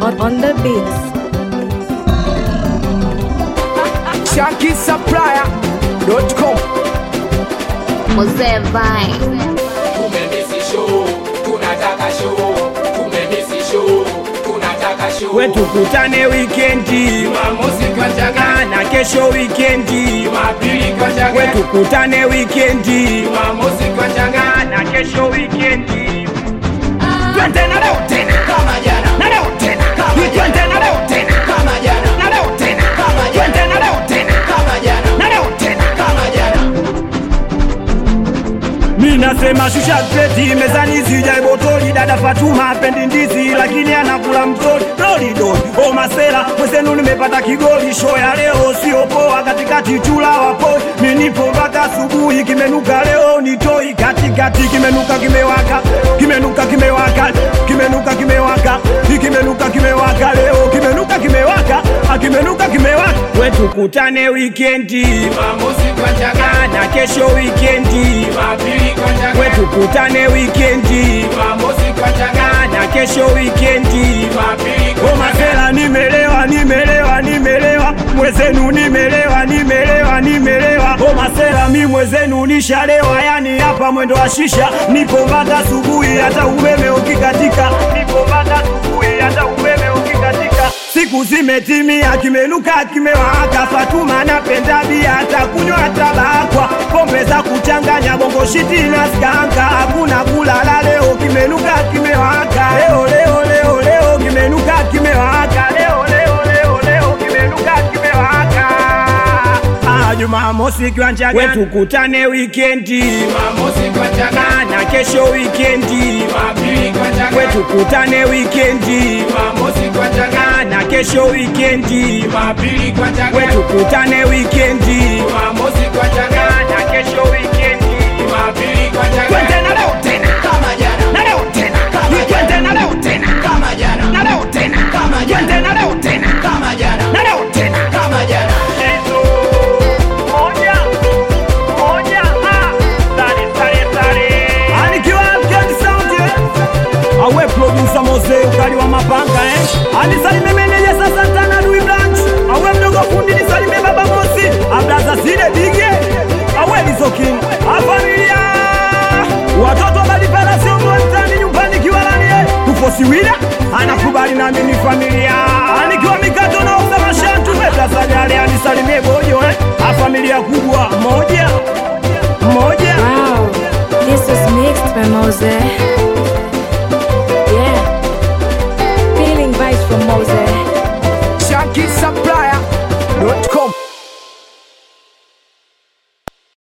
on, on the beats. ShankySupplier.com Mzee Vine. Tumemisi show, tunataka show. Tumemisi show, tunataka show. we tukutane wikendi Jumamosi kwa Chaga, na kesho wikendi Jumapili kwa we Chaga, tukutane wikendi Jumamosi kwa Chaga. na kesho wikendi twende na leo tena Kama jana, na leo tena Kama twende na leo tena kama jana, na leo tena Kama jana. twende na leo tena kama jana, na leo tena kama jana. mi nasema shusha kreti mezani zijai botoli dada fatuma apendi ndizi lakini anakula mtoli dolidoli o masela mwezenu nimepata kigoli sho ya leo sio poa katikati chula wapoi minipo mpaka asubuhi kimenuka leo nitoi katikati kimenuka kimewaka kimenuka kimewaka kimenuka kimewaka kimenuka kimewaka leo kimenuka kimewaka akimenuka kimewaka we tukutane wikendi Jumamosi kwa Chaga, na kesho wikendi Jumapili kwa we Chaga, tukutane wikendi Jumamosi kwa Chaga, na kesho wikendi Jumapili kwa Chaga. omasela nimelewa nimelewa nimelewa mwezenu nimelewa nimelewa nimelewa omasela mi mwezenu nishalewa yani hapa mwendo wa shisha nipo mpaka asubuhi hata umeme ukikatika nipo mpaka asubuhi hata umeme ukikatika siku zimetimia kimenuka kimewaka fatuma napenda bia hata kunywa tabakwa pombe za kuchanganya bongo shiti na skanka hakuna kulala leo kimenuka kimewaka leo leo leo leo kimenuka kimewaka leo leo leo leo kimenuka kimewaka ah jumamosi kiwanja we tukutane wikendi Jumamosi kwa Chaga, na kesho wikendi Jumapili kwa we Chaga, tukutane wikendi Jumamosi kwa Chaga, na kesho wikendi Jumapili kwa we Chaga, tukutane wikendi Jumamosi kwa Chaga, na kesho wikendi Jumapili kwa twende Chaga. na leo tena Kama jana, na leo tena Kama twende na leo tena kama jana, na leo tena Kama jana. twende na leo tena kama jana, na leo tena kama jana. Hizo moja moja ah sare sare sare anikiwa Afghan Sound eh? awe producer Mose ukali wa mapanga eh anisalime meneja sasa tana Louis Blanche awe mdogo fundi nisalime baba Mosi ablaza sile dige awe lizokin a familia watoto balipala sio mtani nyumbani kiwalani eh tupo siwila anakubali nami ni familia anikiwa mikato na usama shantu metasajali anisalimie bojo eh a familia kubwa moja moja Wow, this is mixed by Mose. Yeah, feeling vibes from Mose.